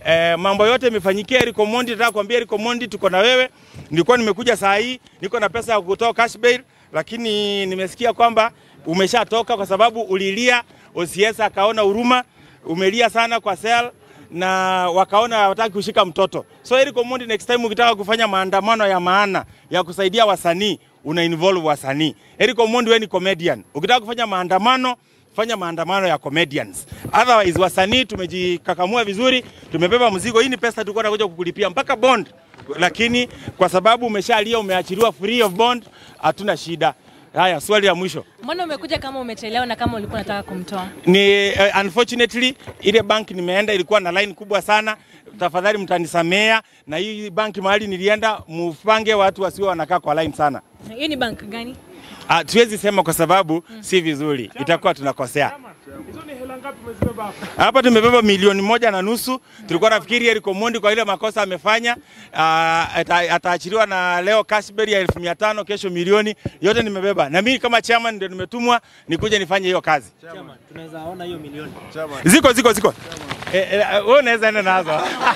Eh, mambo yote imefanyikia Eric Omondi. Nataka kuambia Eric Omondi, tuko na wewe. Nilikuwa nimekuja saa hii, niko na pesa ya kutoa cash bail, lakini nimesikia kwamba umeshatoka kwa sababu ulilia, OCS akaona huruma, umelia sana kwa cell na wakaona hawataki kushika mtoto. So Eric Omondi, next time ukitaka kufanya maandamano ya maana ya kusaidia wasanii, una involve wasanii. Eric Omondi, wewe ni comedian. Ukitaka kufanya maandamano fanya maandamano ya comedians. Otherwise wasanii tumejikakamua vizuri, tumebeba mzigo. Hii ni pesa tulikuwa tunakuja kukulipia mpaka bond, lakini kwa sababu umeshalia, umeachiliwa free of bond, hatuna shida. Haya, swali la mwisho Mbona umekuja kama umechelewa na kama ulikuwa unataka kumtoa? ni uh, unfortunately ile bank nimeenda ilikuwa na line kubwa sana. Tafadhali mtanisamea, na hii bank mahali nilienda, mupange watu wasiwe wanakaa kwa line sana. Hii ni bank gani? Ah, siwezi sema kwa sababu si vizuri, itakuwa tunakosea. Hizo ni hela ngapi umezibeba hapa? Hapa tumebeba milioni moja na nusu. Tulikuwa nafikiri Eric Omondi kwa ile makosa amefanya uh, ata, ataachiliwa na leo cashbail ya elfu mia tano kesho milioni yote nimebeba, na mimi kama chairman ndio nimetumwa nikuje nifanye hiyo kazi. Tunaweza ona hiyo milioni. Ziko ziko ziko, eh, eh, wewe unaweza enda nazo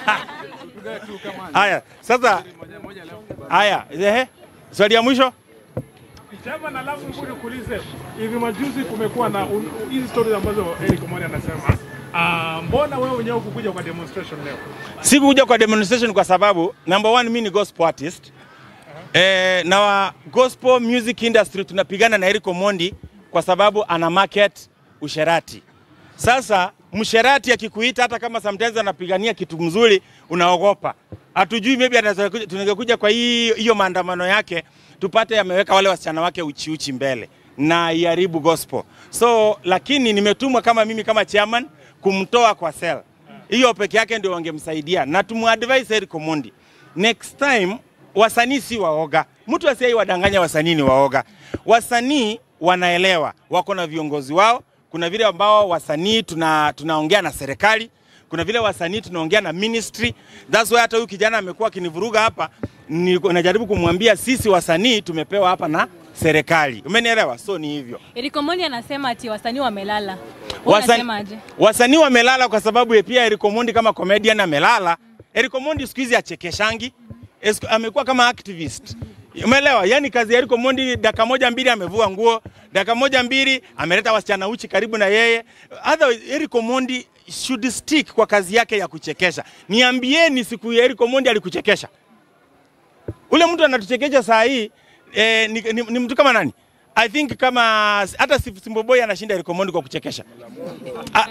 haya. Sasa haya, ehe, swali ya mwisho Chama alafu nikuja nikuulize, hivi majuzi kumekuwa na un- hizi stories ambazo Eric Omondi anasema ah, mbona wewe mwenyewe hukukuja kwa demonstration leo? Sikukuja kwa demonstration kwa sababu number one, mimi ni gospel artist eh, na wa gospel music industry tunapigana na Eric Omondi kwa sababu ana market usherati. Sasa msherati akikuita hata kama sometimes anapigania kitu mzuri unaogopa. Hatujui maybe anaweza kuja- tungekuja kwa hii hiyo maandamano yake tupate ameweka wale wasichana wake uchi uchi mbele na iharibu gospel. So lakini nimetumwa kama mimi kama chairman kumtoa kwa cell. Hiyo peke yake ndio wangemsaidia na tumadvise Eric Omondi. Next time wasanii si waoga. Mtu asiyei wadanganya wasanii ni waoga. Wasanii wanaelewa, wako na viongozi wao. Kuna vile ambao wasanii tuna, tunaongea na serikali, kuna vile wasanii tunaongea na ministry. That's why hata huyu kijana amekuwa akinivuruga hapa, niko- najaribu kumwambia sisi wasanii tumepewa hapa na serikali. Umenielewa? So ni hivyo. Eric Omondi anasema ati wasanii wamelala. Wewe Wasani- unasemaje? Wasanii wamelala kwa sababu ya pia Eric Omondi kama comedian amelala. Eric Omondi siku hizi achekeshangi, Esku- amekuwa kama activist. Umeelewa? Yaani kazi ya Eric Omondi dakika moja mbili amevua nguo, dakika moja mbili ameleta wasichana uchi karibu na yeye. Otherwise Eric Omondi should stick kwa kazi yake ya kuchekesha. Niambieni siku ya Eric Omondi alikuchekesha? Ule mtu anatuchekesha saa hii eh, ni, ni, ni mtu kama nani? I think kama hata Simba Boy anashinda Eric Omondi kwa kuchekesha. Ah,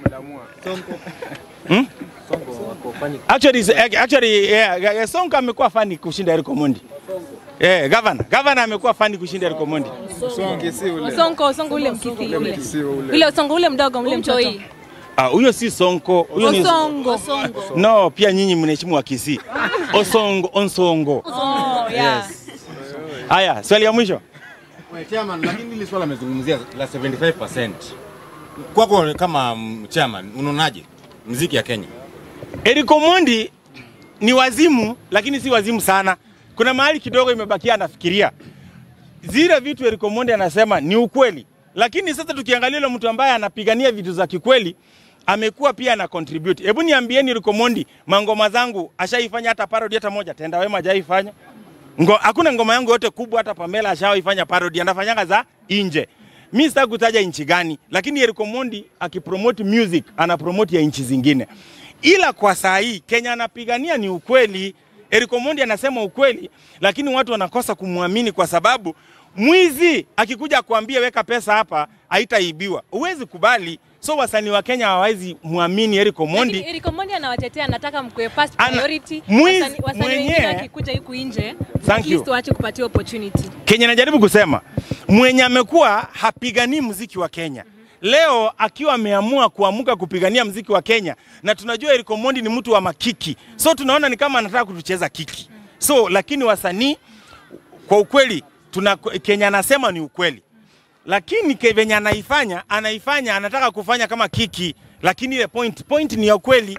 Hmm? Actually, is- actually yeah, yeah, Sonko amekuwa fani kushinda Eric Omondi. Eh, governor, governor amekuwa fani kushinda Eric Omondi. Osonko, Osonko ule mkisi ule. Ule Osonko ule mdogo ule mtoto. Ah, huyo si Sonko, huyo ni Osongo. No, pia nyinyi mnaheshimu wa Kisii. Osongo, Onsongo. Oh, yeah. Haya, swali ya mwisho. Well, chairman, lakini hili swala amezungumzia la 75%. Kwako kama mm, chairman, unaonaje mziki ya Kenya? Eric Omondi ni wazimu, lakini si wazimu sana. Kuna mahali kidogo imebakia anafikiria. Zile vitu Eric Omondi anasema ni ukweli, lakini sasa tukiangalia yule mtu ambaye anapigania vitu za kikweli amekuwa pia ana contribute. Hebu niambieni Eric Omondi, mangoma zangu ashaifanya hata parody hata moja? Tenda Wema hajaifanya. Ngo, hakuna ngoma yangu yote kubwa hata Pamela ashawaifanya parody, anafanyanga za nje. Mi sitaki kutaja nchi gani, lakini Eric Omondi akipromote music ana promote ya nchi zingine, ila kwa saa hii Kenya anapigania ni ukweli. Eric Omondi anasema ukweli, lakini watu wanakosa kumwamini kwa sababu mwizi akikuja kuambia weka pesa hapa haitaibiwa, huwezi kubali. So wasanii wa Kenya hawawezi muamini Eric Omondi. Lakini Eric Omondi anawatetea, anataka mkwe first Ana- priority. mwizi Wasanii wasanii wengine mwenyewe- wakikuja huku nje, Thank at you. least waache kupatia opportunity. Kenya najaribu kusema mwenye amekuwa hapiganii mziki wa Kenya leo akiwa ameamua kuamuka kupigania mziki wa Kenya, na tunajua Eric Omondi ni mtu wa makiki, so tunaona ni kama anataka kutucheza kiki. So lakini wasanii kwa ukweli tuna, Kenya anasema ni ukweli, lakini ke- venye anaifanya anaifanya anataka kufanya kama kiki, lakini ile point point ni ya ukweli.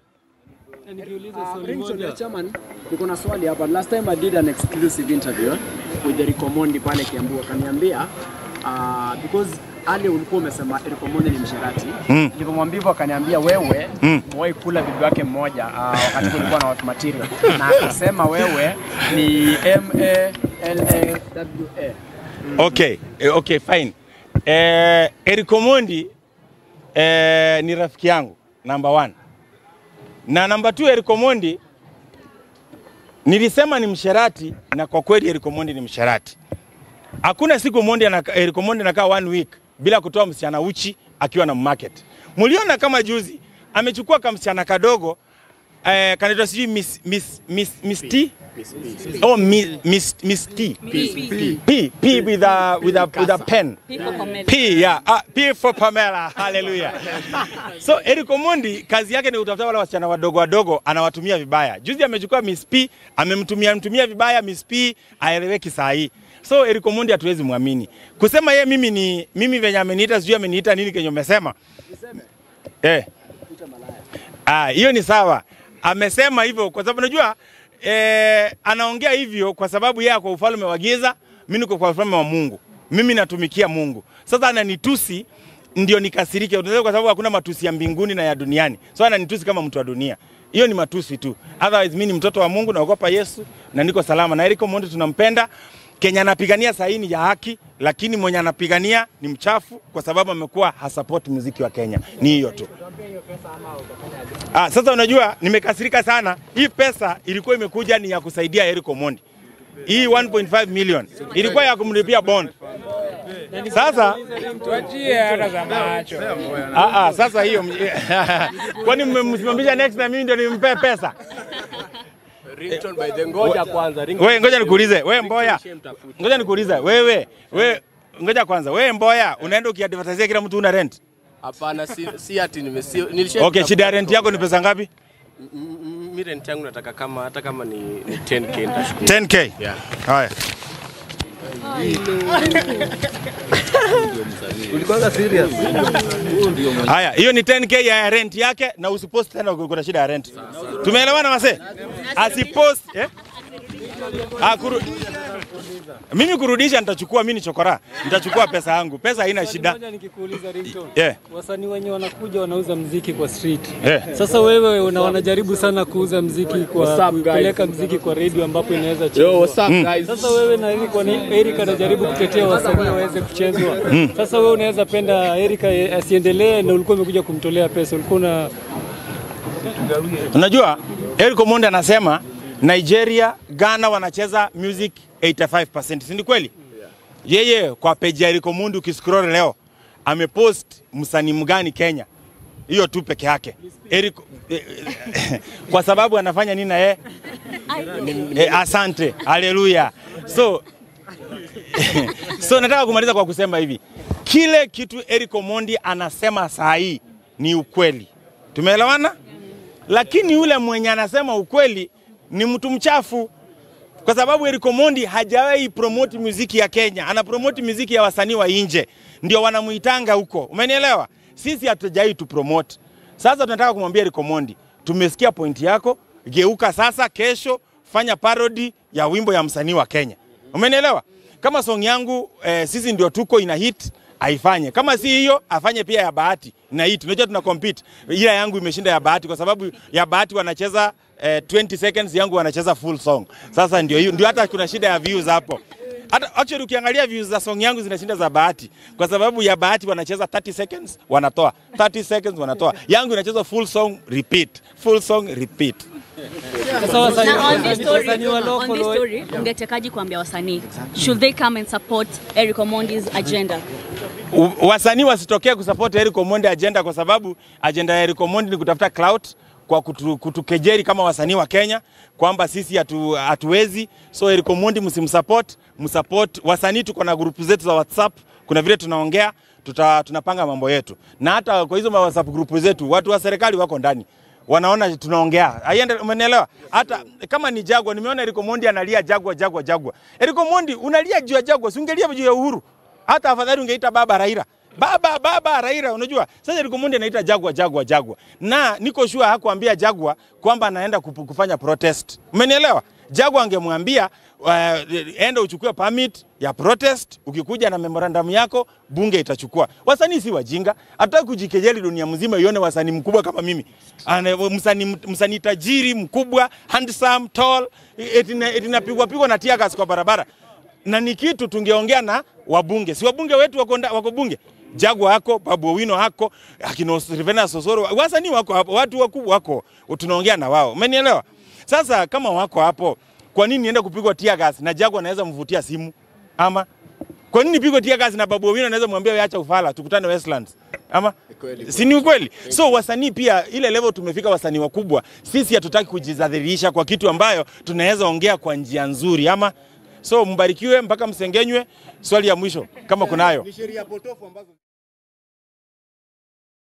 Ringtone, Chairman, niko na swali hapa. Last time I did an exclusive interview with Eric Omondi pale Kiambu, akaniambia uh, because ale ulikuwa umesema Eric Omondi ni msherati mm. Nilipomwambia hivyo akaniambia wewe mm. umewahi kula bibi wake mmoja uh, wakati kulikuwa na watu material na akasema wewe ni M A L A W A Okay, eh, okay, fine. Eh, Eric Omondi eh, ni rafiki yangu number one. Na number two Eric Omondi nilisema ni msherati na kwa kweli Eric Omondi ni msherati. Hakuna siku Omondi anaka, Eric Omondi anakaa one week bila kutoa msichana uchi akiwa na market. Mliona kama juzi amechukua kamsichana kadogo eh, kanaitwa sijui Miss, Miss, Miss, Miss T? Oh, Miss, Miss, Miss T. P, P with a, with a, with a pen. P, yeah. Ah, P for Pamela. Hallelujah. So Eric Omondi kazi yake ni kutafuta wale wasichana wadogo wadogo anawatumia vibaya. Juzi amechukua Miss P, amemtumia mtumia vibaya Miss P, aeleweki saa hii. So Eric Omondi hatuwezi muamini. Kusema yeye mimi ni mimi venye ameniita sijui ameniita nini kenye umesema. Eh. Ah, hiyo ni sawa. Amesema hivyo kwa sababu unajua eh, anaongea hivyo kwa sababu yeye kwa ufalme wa giza, mimi niko kwa ufalme wa Mungu. Mimi natumikia Mungu. Sasa ananitusi ndio nikasirike, Unajua kwa sababu hakuna matusi ya mbinguni na ya duniani. So ananitusi kama mtu wa dunia. Hiyo ni matusi tu. Otherwise mimi ni mtoto wa Mungu, naogopa Yesu na niko salama. Na Eric Omondi tunampenda. Kenya anapigania saini ya haki, lakini mwenye anapigania ni mchafu kwa sababu amekuwa hasupport muziki wa Kenya. Ni hiyo tu. Ah, sasa unajua nimekasirika sana. Hii pesa ilikuwa imekuja ni ya kusaidia Eric Omondi. Hii 1.5 million ilikuwa ya kumlipia bond. Sasa Tuachie hata za macho. ah, ah, sasa hiyo kwani mmemsimamisha next na mimi ndio nimpe pesa? Ringtone by the ngoja kwanza. Ringtone Wewe ngoja nikuulize, wewe Mboya. Ngoja nikuulize, wewe wewe ngoja kwanza, wewe Mboya unaenda ukiadvertise kila mtu una rent. hapana, si, si ati nimesi nilisha Okay, shida ya rent yako ni pesa ngapi? mi rent yangu nataka kama hata kama ni, ni 10k nitashukuru. 10k. Yeah. Haya. Haya, hiyo ni 10k ya rent yake na usipost tena kuna shida ya rent. Tumeelewana wase? Asipost eh? Ah, kuru... Mimi kurudisha nitachukua, mimi ni chokora. Nitachukua pesa yangu. Pesa haina shida. Moja nikikuuliza ringtone. Yeah. Wasanii wenye wanakuja wanauza mziki kwa street. Yeah. Sasa wewe una wanajaribu sana kuuza mziki kwa kupeleka mziki kwa radio ambapo inaweza Yo, chezwa. what's up guys? Sasa wewe na Eric wana- Eric anajaribu kutetea wasanii waweze kuchezwa. Sasa wewe unaweza penda Eric asiendelee na ulikuwa umekuja kumtolea pesa. Ulikuwa una Unajua Eric Omondi anasema Nigeria, Ghana wanacheza music 85%. Si ni kweli? Yeye kwa page ya Eric Omondi ukiscroll leo amepost msanii mgani Kenya. Hiyo tu peke yake. Eric eh, eh, kwa sababu anafanya nini na yeye? Eh, asante. Haleluya. So so nataka kumaliza kwa kusema hivi. Kile kitu Eric Omondi anasema saa hii ni ukweli. Tumeelewana? lakini yule mwenye anasema ukweli ni mtu mchafu, kwa sababu Eric Omondi hajawahi promote muziki ya Kenya, ana promote muziki ya wasanii wa nje, ndio wanamuitanga huko. Umenielewa? Sisi hatujawahi tu promote. Sasa tunataka kumwambia Eric Omondi, tumesikia pointi yako, geuka sasa, kesho fanya parody ya wimbo ya msanii wa Kenya. Umenielewa? Kama song yangu eh, sisi ndio tuko ina hit aifanye. Kama si hiyo afanye pia ya Bahati na hit. Unajua tuna compete. Ila yangu imeshinda ya Bahati kwa sababu ya Bahati wanacheza eh, 20 seconds, yangu wanacheza full song. Sasa ndio hiyo, ndio hata kuna shida ya views hapo. Hata actually ukiangalia views za song yangu zinashinda za Bahati kwa sababu ya Bahati wanacheza 30 seconds wanatoa, 30 seconds wanatoa. Yangu inacheza full song repeat, full song repeat. Sasa wasanii Na on this story, wasanii wa on local this wa- story, ungetekaji kuambia wasanii should they come and support Eric Omondi's agenda? U- wasanii wasitokee kusupport Eric Omondi agenda kwa sababu agenda ya Eric Omondi ni kutafuta clout kwa kutu, kutukejeri kama wasanii wa Kenya kwamba sisi hatu, hatuwezi. So Eric Omondi msimsupport, msupport wasanii. Tuko na grupu zetu za WhatsApp, kuna vile tunaongea tuta, tunapanga mambo yetu, na hata kwa hizo ma WhatsApp grupu zetu watu wa serikali wako ndani wanaona tunaongea. Aiende, umenielewa? Hata kama ni Jagwa, nimeona Eric Omondi analia Jagwa, Jagwa, Jagwa. Eric Omondi unalia juu ya Jagwa, si ungelia juu ya Uhuru? Hata afadhali ungeita baba Raila. Baba baba Raila, unajua sasa Eric Omondi anaita Jagwa Jagwa Jagwa, na niko sure hakuambia Jagwa kwamba anaenda kupu- kufanya protest. Umenielewa? Jaguar angemwambia uh, enda uchukue permit ya protest, ukikuja na memorandum yako bunge itachukua. Wasanii si wajinga, hataki kujikejeli dunia mzima ione wasanii mkubwa kama mimi, Ane- msanii msanii tajiri mkubwa, handsome, tall, eti na- eti napigwa pigwa na tear gas kwa barabara na ni kitu tungeongea na wabunge, si wabunge wetu wako, nda- wako bunge Jagwa hako, Babu Owino hako, akina Rivena Sosoro, wasanii wako hapo, watu wakubwa wako, tunaongea na wao, umenielewa? Sasa kama wako hapo, kwa nini niende kupigwa tear gas na Jagwa anaweza mvutia simu ama kwa nini pigwe tear gas na Babu Owino anaweza mwambia wewe acha ufala, tukutane Westlands ama si ni ukweli? So wasanii pia, ile level tumefika, wasanii wakubwa, sisi hatutaki kujidhalilisha kwa kitu ambayo tunaweza ongea kwa njia nzuri ama so mbarikiwe mpaka msengenywe. Swali ya mwisho kama kunayo. Ni sheria potofu ambazo